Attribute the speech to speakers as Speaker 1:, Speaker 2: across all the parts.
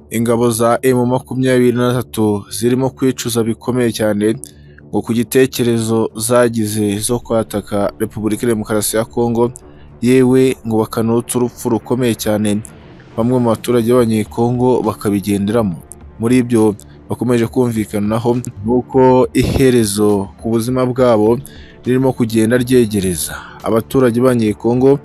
Speaker 1: Ingabo za emu makumyabiri na gatatu zirimo kwicuza bikomeye cyane ngo ku gitekerezo zagize zo kwataka Repubulika Demokarasi ya Kongo, yewe ngo bakanotsa urupfu rukomeye cyane bamwe mu baturage b'Abanyekongo bakabigenderamo. Muri ibyo bakomeje kumvikanaho ni uko iherezo ku buzima bwabo ririmo kugenda ryegereza. Abaturage b'Abanyekongo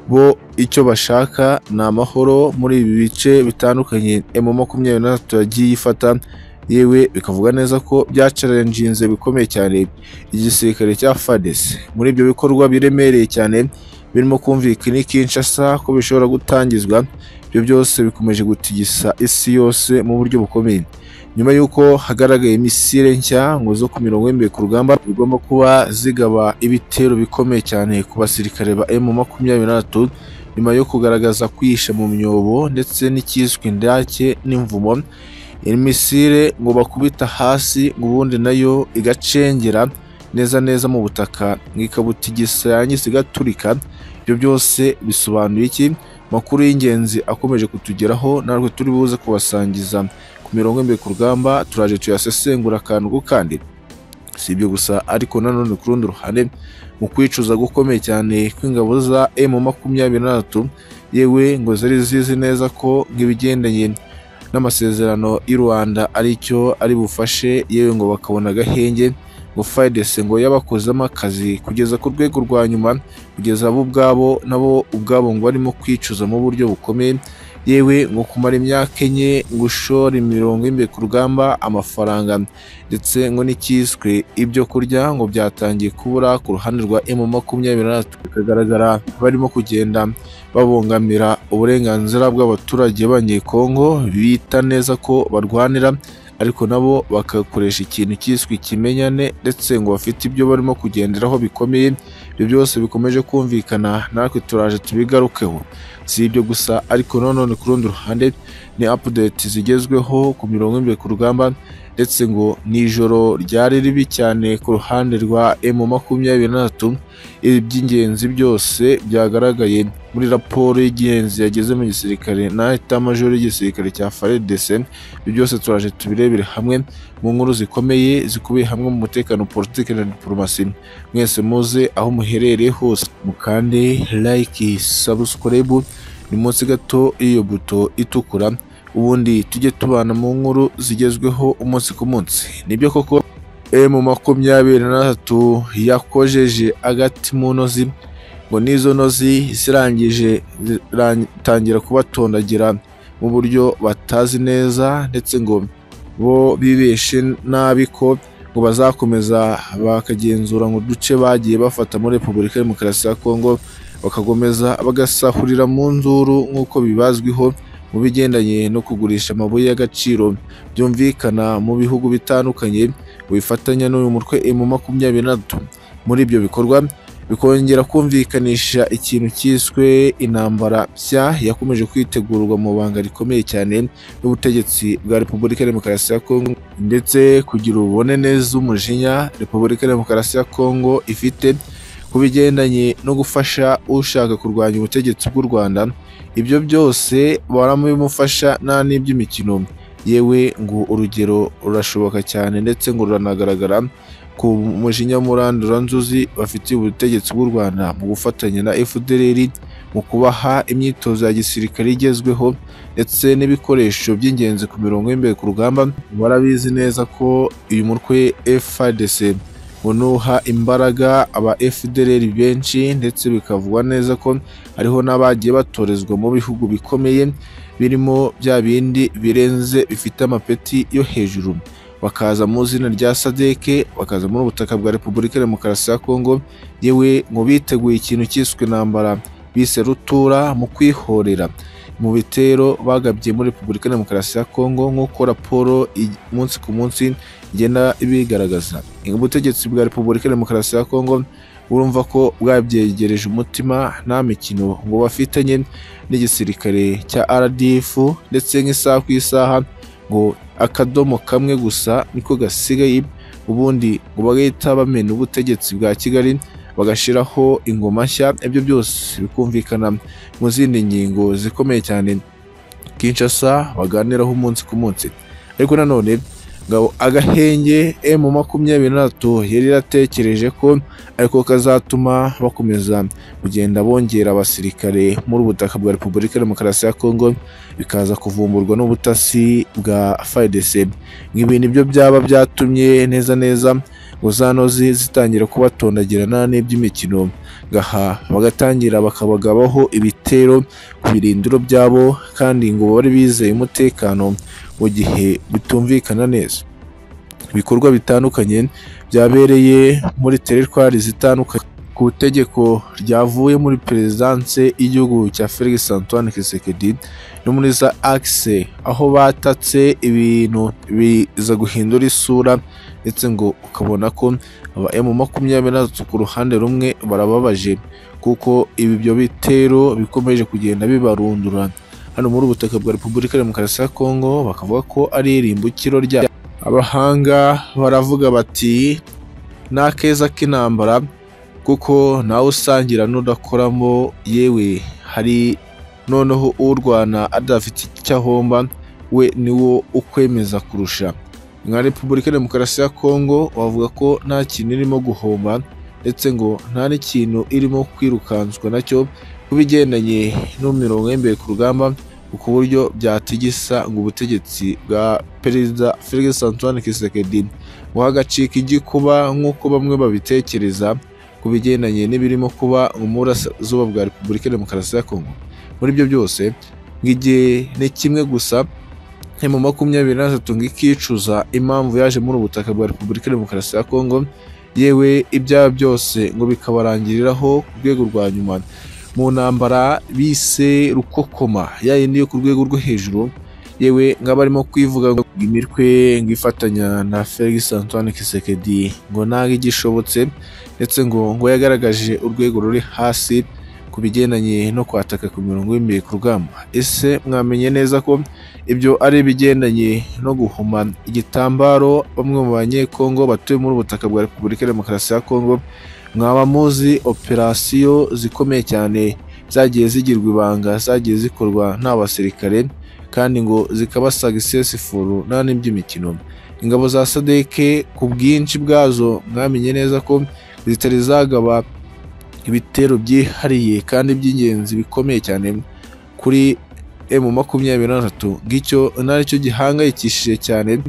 Speaker 1: bo icyo bashaka ni amahoro muri ibi bice bitandukanye emu makumyabiri na gatatu yagiye ifata, yewe bikavuga neza ko byacarenjinze bikomeye cyane igisirikare cya FARDC. Muri ibyo bikorwa biremereye cyane birimo kumvikana i Kinshasa ko bishobora gutangizwa, ibyo byose bikomeje gutigisa isi yose mu buryo bukomeye. Nyuma y'uko hagaragaye misile nshya ngo zo ku mirongo y'imibiri ku rugamba zigomba kuba zigaba ibitero bikomeye cyane ku basirikare ba emu makumyabiri na gatatu, nyuma yo kugaragaza kwihisha mu myobo ndetse n'icyiswe indake n'imvumo, iyi misile ngo bakubita hasi ngo ubundi nayo igacengera neza neza mu butaka ngo ikabutigisa yangise igaturika, ibyo byose bisobanuye iki? Amakuru y'ingenzi akomeje kutugeraho natwe turi buze kubasangiza ku mirongo y'imibiri ku rugamba turaje tuyasesengura akantu ku kandi. Si ibyo gusa ariko nanone ku rundi ruhande mu kwicuza gukomeye cyane kw'ingabo za emu makumyabiri na gatatu yewe ngo zari zizi neza ko nk'ibigendanye n'amasezerano y'u Rwanda aricyo ari bufashe yewe ngo bakabona agahenge ngo FARDC ngo yabakozemo akazi kugeza ku rwego rwa nyuma kugeza bo ubwabo nabo ubwabo ngo barimo kwicuza mu buryo bukomeye yewe ngo kumara imyaka enye ngo ushore imirongo y'imbere ku rugamba amafaranga ndetse ngo n'icyiswe ibyo kurya ngo byatangiye kubura ku ruhande rwa emu makumyabiri na gatatu bikagaragara barimo kugenda babongamira uburenganzira bw'abaturage b'abanyekongo bita neza ko barwanira ariko nabo bagakoresha ikintu cyiswe ikimenyane ndetse ngo bafite ibyo barimo kugenderaho bikomeye ibyo byose bikomeje kumvikana natwe turaje tubigarukeho si ibyo gusa ariko nanone ku rundi ruhande ni apudeti zigezweho ku mirongo imbere ku rugamba ndetse ngo ni ijoro ryari ribi cyane ku ruhande rwa emu makumyabiri na gatatu ibi by'ingenzi byose byagaragaye muri raporo y'ingenzi yageze mu gisirikare na etamajoro y'igisirikare cya FARDC ibi byose turaje tubirebere hamwe mu nkuru zikomeye zikubiye hamwe mu mutekano politiki na diporomasi mwese muze aho muherereye hose mukande like subscribe ni munsi gato y'iyo buto itukura ubundi tujye tubana mu nkuru zigezweho umunsi ku munsi nibyo koko emu makumyabiri na gatatu yakojeje agati mu ntozi ngo n'izo ntozi zirangije zitangira kubatondagira mu buryo batazi neza ndetse ngo bo bibeshe nabi ko ngo bazakomeza bakagenzura ngo uduce bagiye bafata muri repubulika ya demokarasi ya kongo bakakomeza bagasahurira mu nzuru nk'uko bibazwiho mu bigendanye no kugurisha amabuye y'agaciro byumvikana mu bihugu bitandukanye bifatanya n'uyu mutwe emu makumyabiri na gatatu muri ibyo bikorwa bikongera kumvikanisha ikintu cyiswe intambara nshya yakomeje kwitegurwa mu banga rikomeye cyane n'ubutegetsi bwa repubulika demokarasi ya kongo ndetse kugira ububone neza umujinya repubulika demokarasi ya kongo ifite ku bigendanye no gufasha ushaka kurwanya ubutegetsi bw'u rwanda ibyo byose baramubimufasha nta n'iby'imikino yewe ngo urugero rurashoboka cyane ndetse ngo ruranagaragara ku mujinya murandura nzuzi bafitiye ubutegetsi bw'u Rwanda mu gufatanya na FDLR mu kubaha imyitozo ya gisirikare igezweho ndetse n'ibikoresho by'ingenzi ku mirongo y'imbere ku rugamba barabizi neza ko uyu mutwe FARDC unuha imbaraga aba FDLR benshi ndetse bikavugwa neza ko hariho n'abagiye batorezwa mu bihugu bikomeye birimo bya bindi birenze bifite amapeti yo hejuru bakaza mu izina rya sadeke bakaza muri ubutaka bwa repubulika demokarasi ya kongo yewe ngo biteguye ikintu cyiswe intambara bise rutura mu kwihorera mu bitero bagabye muri repubulika demokarasi ya kongo nk'uko raporo umunsi ku munsi igenda ibigaragaza ubutegetsi bwa repubulika demokarasi ya kongo urumva ko bwabyegereje umutima nta mikino ngo bafitanye n'igisirikare cya rdf ndetse nk'isaha ku isaha ngo akadomo kamwe gusa niko gasigaye ubundi ngo bagahita bamena ubutegetsi bwa kigali bagashyiraho ingoma nshya ibyo byose bikumvikana mu zindi ngingo zikomeye cyane Kinshasa baganiraho umunsi ku munsi ariko nanone ngabo agahenge emu makumyabiri n'atatu yari yaratekereje ko ariko kazatuma bakomeza kugenda bongera abasirikare muri ubu butaka bwa repubulika ya demokarasi ya kongo bikaza kuvumburwa n'ubutasi bwa fidc nk'ibi nibyo byaba byatumye neza neza ngo za nozi zitangira kubatondagirana n'iby'imikino ngaha bagatangira bakabagabaho ibitero ku birindiro byabo kandi ngo bari bizeye umutekano mu gihe bitumvikana neza ibikorwa bitandukanye byabereye muri teritwari zitandukanye ku itegeko ryavuye muri perezidanse y'igihugu cya felix antoine kisekedi no muri za akise aho batatse ibintu biza guhindura isura ndetse ngo ukabona ko aba emu makumyabiri n'atatu ku ruhande rumwe barababaje kuko ibyo bitero bikomeje kugenda bibarundura hano muri ubu butaka bwa repubulika ya demokarasi ya kongo bakavuga ko ari irimbukiro rya abahanga baravuga bati ni akeza k'intambara kuko nawe usangira n'udakoramo yewe hari noneho urwana adafite icyo ahomba we niwo ukwemeza kurusha nka repubulika ya demokarasi ya kongo bavuga ko nta kintu irimo guhomba ndetse ngo nta n'ikintu irimo kwirukanswa nacyo ku bigendanye n'imirongo y'imbere ku rugamba ku buryo byatigisa ngo ubutegetsi bwa perezida felix antoine kisekedi buhagacika igikuba nk'uko bamwe babitekereza ku bigendanye n'ibirimo kuba mu burasirazuba bwa repubulika ya demokarasi ya kongo muri ibyo byose ngo igihe ni kimwe gusa mu makumyabiri n'atatu ngo ikicuza impamvu yaje muri ubu butaka bwa repubulika ya demokarasi ya kongo yewe ibyaha byose ngo bikabarangiriraho ku rwego rwa nyuma mu ntambara bise rukokoma ya yindi yo ku rwego rwo hejuru yewe ngo barimo kwivuga ngo imitwe ngo ifatanya na felix antoine kisekedi ngo ntago igishobotse ndetse ngo ngo yagaragaje urwego ruri hasi ku bigendanye no kwataka ku mirongo y'imbere ku rugamba ese mwamenye neza ko ibyo ari ibigendanye no guhuma igitambaro bamwe mu banyekongo batuye muri ubu butaka bwa repubulika ya demokarasi ya kongo mwaba muzi operasiyo zikomeye cyane zagiye zigirwa ibanga zagiye zikorwa nta basirikare kandi ngo zikaba sagisesifuru nta n'iby'imikino ingabo za sadeke ku bwinshi bwazo mwamenye neza ko zitari zagaba ibitero byihariye kandi by'ingenzi bikomeye cyane kuri emu makumyabiri n'atatu ngicyo nacyo gihangayikishije cyane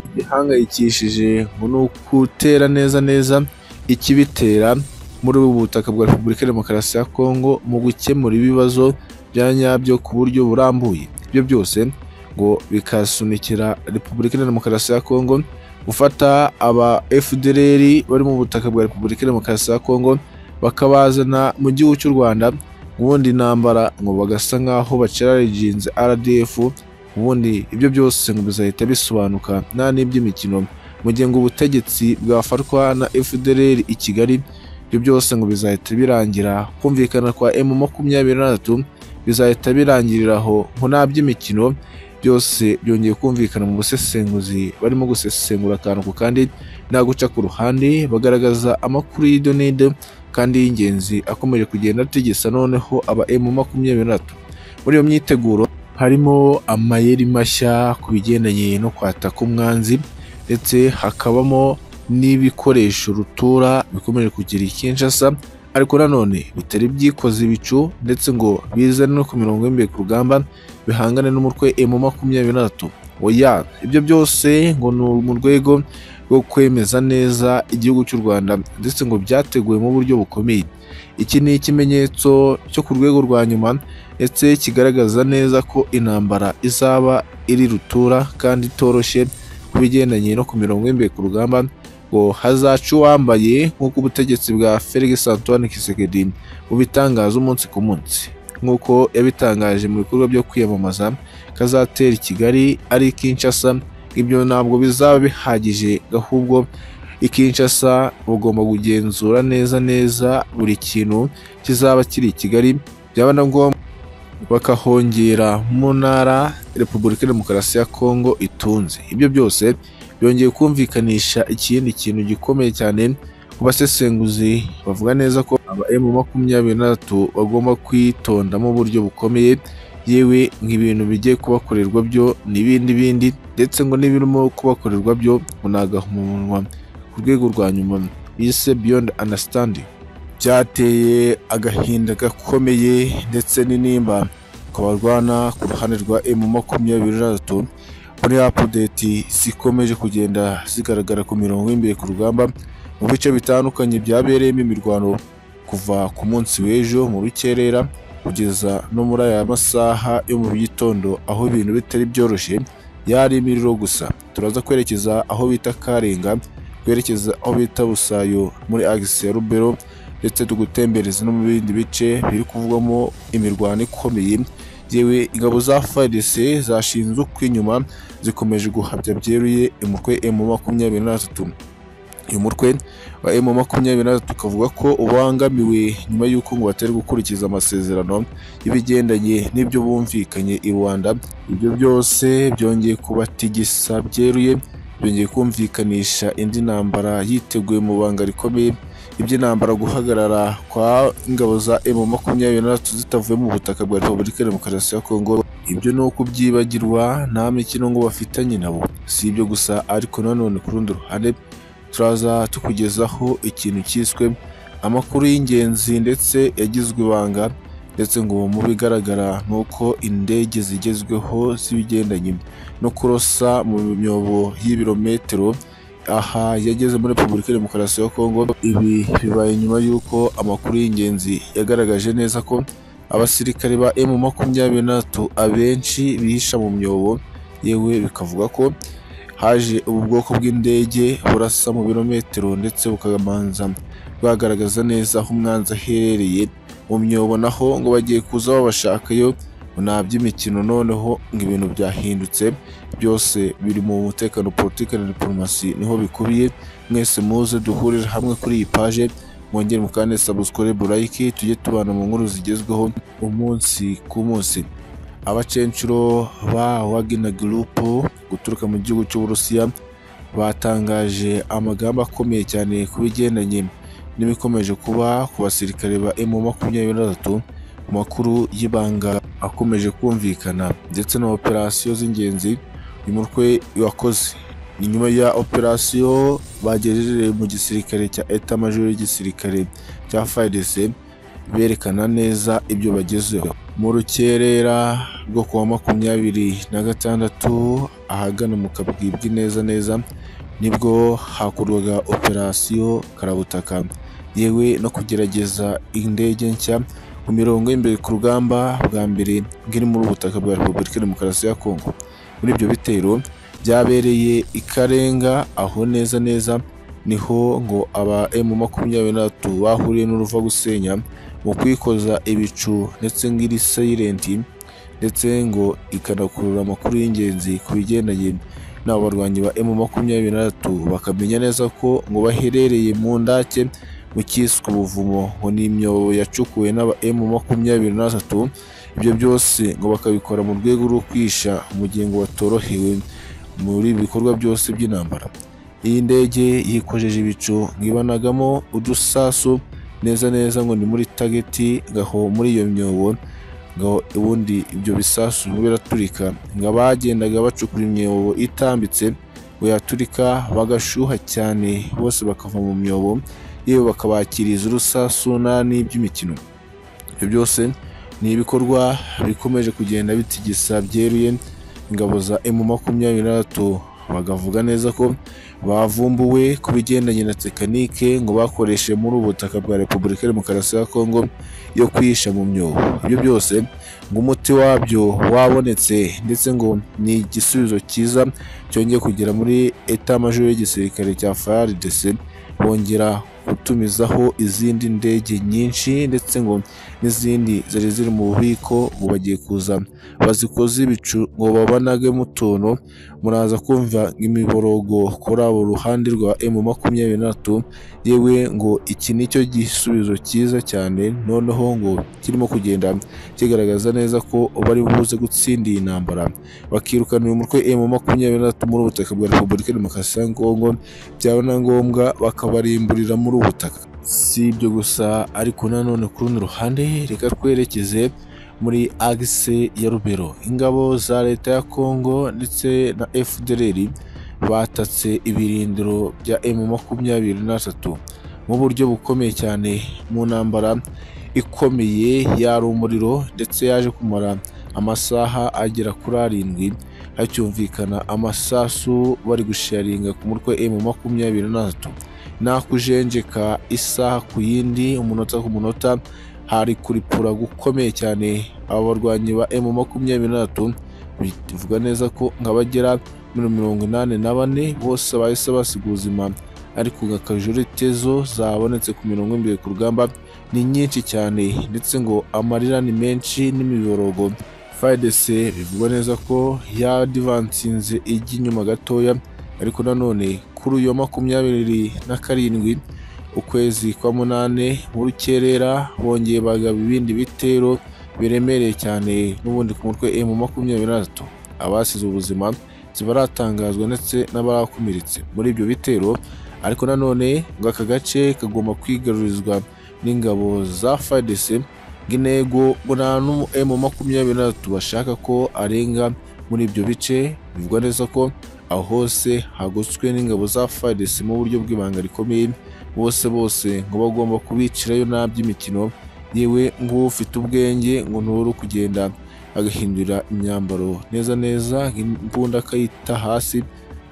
Speaker 1: gihangayikishije ngo ni ukutera neza neza ikibitera muri ubu butaka bwa repubulika ya demokarasi ya kongo mu gukemura ibibazo bya nyabyo ku buryo burambuye ibyo byose ngo bikasunikira repubulika ya demokarasi ya kongo gufata aba fdr bari mu butaka bwa repubulika ya demokarasi ya kongo bakabazana mu gihugu cy'u rwanda ubundi intambara ngo bagasa nk'aho bacerareginze rdf ubundi ibyo byose ngo bizahita bisobanuka nta n'iby'imikino mu gihe ngo ubutegetsi bwafatwa na fdr i kigali ibyo byose ngo bizahita birangira kumvikana kwa emu makumyabiri n'atatu bizahita birangirira aho ngo nta by'imikino byose byongeye kumvikana mu busesenguzi barimo gusesengura akantu ku kandi nta guca ku ruhande bagaragaza amakuru y'idonide kandi y'ingenzi akomeje kugenda atigisa noneho aba emu makumyabiri n'atatu muri iyo myiteguro harimo amayeri mashya ku bigendanye no kwataka umwanzi ndetse hakabamo n'ibikoresho rutura bikomeje kugira Kinshasa ariko nanone bitari byikoze ibicu ndetse ngo bizane no ku mirongo y'imbere ku rugamba bihangane n'umutwe emu makumyabiri n'atatu oya ibyo byose ngo ni mu rwego rwo kwemeza neza igihugu cy'u rwanda ndetse ngo byateguwe mu buryo bukomeye iki ni ikimenyetso cyo ku rwego rwa nyuma ndetse kigaragaza neza ko intambara izaba iri rutura kandi itoroshye ku bigendanye no ku mirongo y'imbere ku rugamba ngo hazaca uwambaye nk'uko ubutegetsi bwa felix antoine kisekedi bubitangaza umunsi ku munsi nk'uko yabitangaje mu bikorwa byo kwiyamamaza kazatera i kigali ari Kinshasa ibyo ntabwo bizaba bihagije ahubwo i Kinshasa bugomba kugenzura neza neza buri kintu kizaba kiri i kigali byaba na ngombwa bakahongera mu ntara repubulika ya demokarasi ya kongo itunze ibyo byose byongeye kumvikanisha ikindi kintu gikomeye cyane ku basesenguzi bavuga neza ko aba emu makumyabiri n'atatu bagomba kwitondamo uburyo bukomeye yewe ngo ibintu bigiye kubakorerwa byo n'ibindi bindi ndetse ngo n'ibirimo kubakorerwa byo ngo ni agahomamunwa ku rwego rwa nyuma bise beyond understanding byateye agahinda gakomeye ndetse n'inimba ku barwana ku ruhande rwa emu makumyabiri na gatatu muri apudeti zikomeje kugenda zigaragara ku mirongo y'imbere ku rugamba mu bice bitandukanye byabereyemo imirwano kuva ku munsi w'ejo mu rukerera kugeza no muri aya masaha yo mu gitondo aho ibintu bitari byoroshye yari imiriro gusa turaza kwerekeza aho bita karenga twerekeza aho bita busayo muri agisi ya rubero ndetse tugutembereza no mu bindi bice biri kuvugwamo imirwano ikomeye yewe ingabo za FARDC zashinze ukw'inyuma zikomeje guhabya byeruye umutwe emu makumyabiri na gatatu uyu mutwe wa emu makumyabiri na gatatu ukavuga ko ubangamiwe nyuma y'uko ngo batari gukurikiza amasezerano y'ibigendanye n'ibyo bumvikanye i rwanda ibyo byose byongeye kubatigisa byeruye byongeye kumvikanisha indi ntambara yiteguye mu banga rikomeye iby'intambara guhagarara kwa ingabo za emu makumyabiri na gatatu zitavuye mu butaka bwa repubulika ya demokarasi ya kongo ibyo ni ukubyibagirwa nta mikino ngo bafitanye nabo si ibyo gusa ariko nanone ku rundi ruhande turaza tukugezaho ikintu cyiswe amakuru y'ingenzi ndetse yagizwe ibanga ndetse ngo mu bigaragara ni uko indege zigezweho z'ibigendanye no kurosa mu myobo y'ibirometero aha yageze muri repubulika ya demokarasi ya kongo ibi bibaye nyuma y'uko amakuru y'ingenzi yagaragaje neza ko abasirikare ba emu makumyabiri n'atatu abenshi bihisha mu myobo yewe bikavuga ko haje ubu bwoko bw'indege burasa mu birometero ndetse bukamanza bwagaragaza neza aho umwanzi aherereye mu myobo naho ngo bagiye kuza babashakayo nta by'imikino noneho ngo ibintu byahindutse byose biri mu mutekano politiki na diporomasi niho bikubiye mwese muze duhurire hamwe kuri iyi paje mwongere mukande sabusikore burayiki tujye tubana mu nkuru zigezweho umunsi ku munsi abacenshuro ba wagina gurupu guturuka mu gihugu cy'uburusiya batangaje amagambo akomeye cyane ku bigendanye n'ibikomeje kuba ku basirikare ba emu makumyabiri na gatatu makuru y'ibanga akomeje kumvikana ndetse na operasiyo z'ingenzi uyu mutwe wakoze ni nyuma ya operasiyo bagejeje mu gisirikare cya eta majoro y'igisirikare cya fayidese berekana neza ibyo bagezeho mu rukerera rwo ku wa makumyabiri na gatandatu ahagana mu kabwibwi neza neza nibwo hakorwaga operasiyo karabutaka yewe no kugerageza indege nshya ku mirongo y'imbere ku rugamba bwa mbere bw'iri muri ubutaka bwa repubulika ya demokarasi ya kongo muri ibyo bitero byabereye ikarenga aho neza neza niho ngo aba emu makumyabiri n'atatu bahuriye n'uruva gusenya mu kwikoza ibicu ndetse ngiri sayirenti ndetse ngo ikanakurura amakuru y'ingenzi ku bigendanye n'abo barwanyi ba emu makumyabiri n'atatu bakamenya neza ko ngo baherereye mu ndake mu cyiswe ubuvumo ngo ni imyobo yacukuwe n'aba emu makumyabiri n'atatu ibyo byose ngo bakabikora mu rwego rwo kwisha umugengo watorohewe muri ibikorwa byose by'intambara iyi ndege yikojeje ibicu ngibanagamo udusasu neza neza ngo ni muri tageti ngaho muri iyo myobo ngaho ubundi ibyo bisasu biraturika ngo abagendaga bacukura imyobo itambitse ngo yaturika bagashyuha cyane bose bakava mu myobo yewe bakabakiriza urusasu nani by'imikino ibyo byose ni ibikorwa bikomeje kugenda bitigisa byeruye ingabo za emu makumyabiri na gatatu bakavuga neza ko bavumbuwe ku bigendanye na tekinike ngo bakoreshe muri ubu butaka bwa repubulika ya demokarasi ya kongo yo kwihisha mu myobo ibyo byose ngo umuti wabyo wabonetse ndetse ngo ni igisubizo cyiza cyongeye kugera muri eta majoro y'igisirikare cya frdc bongera gutumizaho izindi ndege nyinshi ndetse ngo n'izindi zari ziri mu bubiko ngo bagiye kuza bazikoze ibicu ngo babanagemo utuntu muraza kumva imiborogo kuri abo ruhande rwa emu makumyabiri n'atatu yewe ngo iki ni cyo gisubizo cyiza cyane noneho ngo kirimo kugenda kigaragaza neza ko bari buze gutsinda iyi ntambara bakirukana uyu mutwe emu makumyabiri n'atatu muri ubutaka bwa repubulika ya demokarasi ya kongo byaba na ngombwa bakabarimburira muri ubu butaka si ibyo gusa ariko nanone ku rundi ruhande reka twerekeze muri agise ya rubero ingabo za leta ya kongo ndetse na fdr batatse ibirindiro bya emu makumyabiri na tatu mu buryo bukomeye cyane mu ntambara ikomeye yari umuriro ndetse yaje kumara amasaha agera kuri arindwi hacyumvikana amasasu bari gusharinga ku mutwe emu makumyabiri na tatu nakujenjeka isaha ku yindi umunota ku munota hari kuripura gukomeye cyane aba barwanyi ba emu makumyabiri na tatu bivuga neza ko nk'abagera muri mirongo inani na bane bose bahise basiga ubuzima ariko ngo akajurite tezo zabonetse ku mirongo imbere ku rugamba ni nyinshi cyane ndetse ngo amarira ni menshi n'imiborogo fayidese bivugwa neza ko yadivansinze ijya inyuma gatoya ariko nanone kuri uyu wa makumyabiri na karindwi ukwezi kwa munane mu rukerera bongeye bagaba ibindi bitero biremereye cyane n'ubundi ku mutwe emu makumyabiri na tatu abasize ubuzima zibaratangazwa ndetse n'abakomeretse muri ibyo bitero ariko nanone ngo aka gace kagomba kwigarurizwa n'ingabo za FARDC ngo intego ngo nta n'umu emu makumyabiri na tatu bashaka ko arenga muri ibyo bice bivugwa neza ko aho hose hagotswe n'ingabo za FARDC mu buryo bw'ibanga rikomeye bose bose ngo bagomba kubicirayo nta by'imikino yewe nk'ufite ubwenge ngo ntubure kugenda agahindura imyambaro neza neza imbunda akayita hasi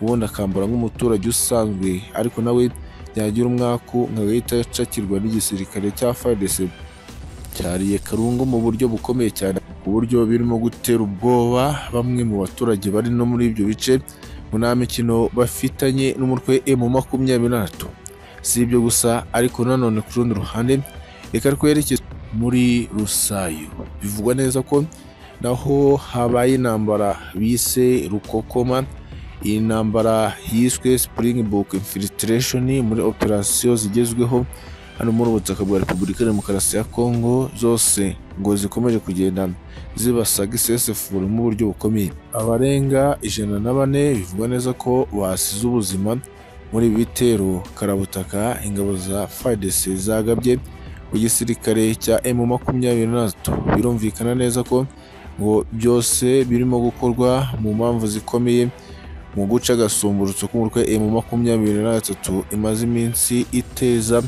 Speaker 1: ubundi akambara nk'umuturage usanzwe ariko nawe yagira umwaku nkagahita acakirwa n'igisirikare cya FARDC cyariye Karungu mu buryo bukomeye cyane ku buryo birimo gutera ubwoba bamwe mu baturage bari no muri ibyo bice ngo nta mikino bafitanye n'umutwe emu makumyabiri na tatu si ibyo gusa ariko nanone ku rundi ruhande reka twerekeze muri rusayo bivugwa neza ko naho habaye intambara bise rukokoma iyi ntambara yiswe Springbok Infiltration muri operasiyo zigezweho hano muri ubutaka bwa Repubulika ya Demokarasi ya Kongo zose ngo zikomeje kugenda zibasaga isesefura mu buryo bukomeye abarenga ijana na bane bivugwa neza ko basize ubuzima muri ibi bitero karabutaka ingabo za FARDC zagabye igisirikare cya M makumyabiri na tatu birumvikana neza ko ngo byose birimo gukorwa mu mpamvu zikomeye mu guca agasumburutso k'umutwe emu makumyabiri na gatatu imaze iminsi iteza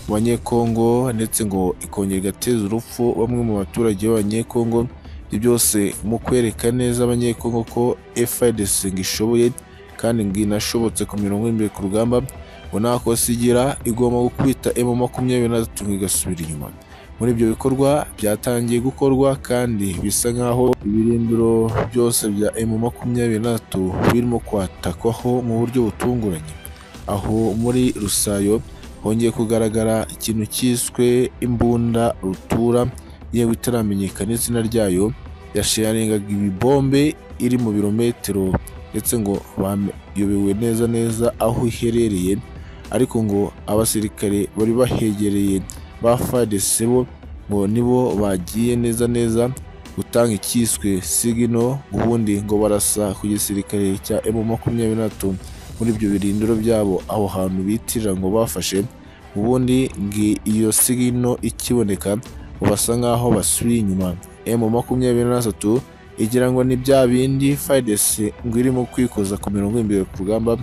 Speaker 1: mu banyekongo ndetse ngo ikongera igateza urupfu bamwe mu baturage b'abanyekongo ibyo byose mu kwereka neza abanyekongo ko FARDC ngo ishoboye kandi ngo inashobotse ku mirongo imbere ku rugamba ngo nta kosa igira igomba gukubita emu makumyabiri na gatatu ngo igasubira inyuma muri ibyo bikorwa byatangiye gukorwa kandi bisa nk'aho ibirindiro byose bya emu makumyabiri na tatu birimo kwatakwaho mu buryo butunguranye aho muri rusayo hongeye kugaragara ikintu cyiswe imbunda rutura yewe itaramenyekana izina ryayo yasharingaga ibibombe iri mu birometero ndetse ngo bayobewe neza neza aho iherereye ariko ngo abasirikare bari bahegereye ba FARDC bo ngo nibo bagiye neza neza gutanga icyiswe sigino ubundi ngo barasa ku gisirikare cya M makumyabiri na tatu muri ibyo birindiro byabo aho hantu bitirira ngo bafashe ubundi ngo iyo sigino ikiboneka ngo basa nk'aho basubiye inyuma M makumyabiri na tatu igira ngo ni bya bindi FARDC ngo irimo kwikoza ku mirongo imbere ku rugamba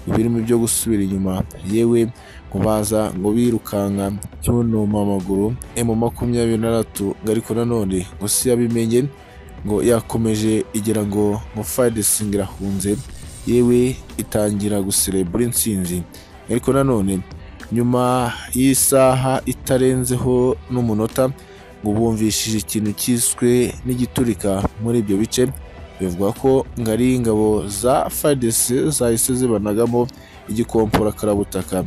Speaker 1: birimo ibyo gusubira inyuma yewe ngo baza ngo birukanka cyunuma amaguru emu makumyabiri na tatu ngo ariko nanone ngo si yabimenye ngo yakomeje igira ngo ngo FARDC ngo irahunze yewe itangira guserebura intsinzi ariko nanone nyuma y'isaha itarenzeho n'umunota ngo bumvishije ikintu cyiswe n'igiturika muri ibyo bice bivuga ko ngo ari ingabo za FARDC zahise zibanagamo igikompora karabutaka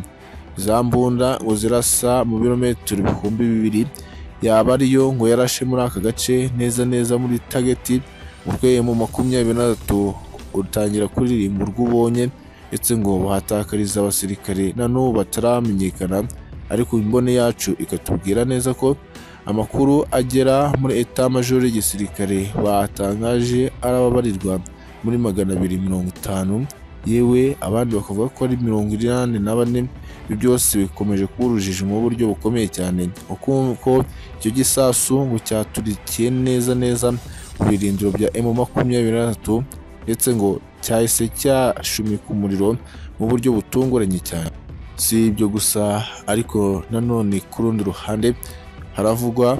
Speaker 1: za mbunda ngo zirasa mu birometero ibihumbi bibiri yaba ariyo ngo yarashe muri aka gace neza neza muri tageti umutwe mu makumyabiri na tatu utangira kuririmba urwo ubonye ndetse ngo bahatakariza abasirikare na n'ubu bataramenyekana ariko imbone yacu ikatubwira neza ko amakuru agera muri eta majoro y'igisirikare batangaje arababarirwa muri magana abiri mirongo itanu yewe abandi bakavuga ko ari mirongo inani na bane ibi byose bikomeje kuba urujijo mu buryo bukomeye cyane kuko icyo gisasu ngo cyaturikiye neza neza ku birindiro bya emu makumyabiri na gatatu ndetse ngo cyahise cyashumika umuriro mu buryo butunguranye cyane si ibyo gusa ariko nanone ku rundi ruhande haravugwa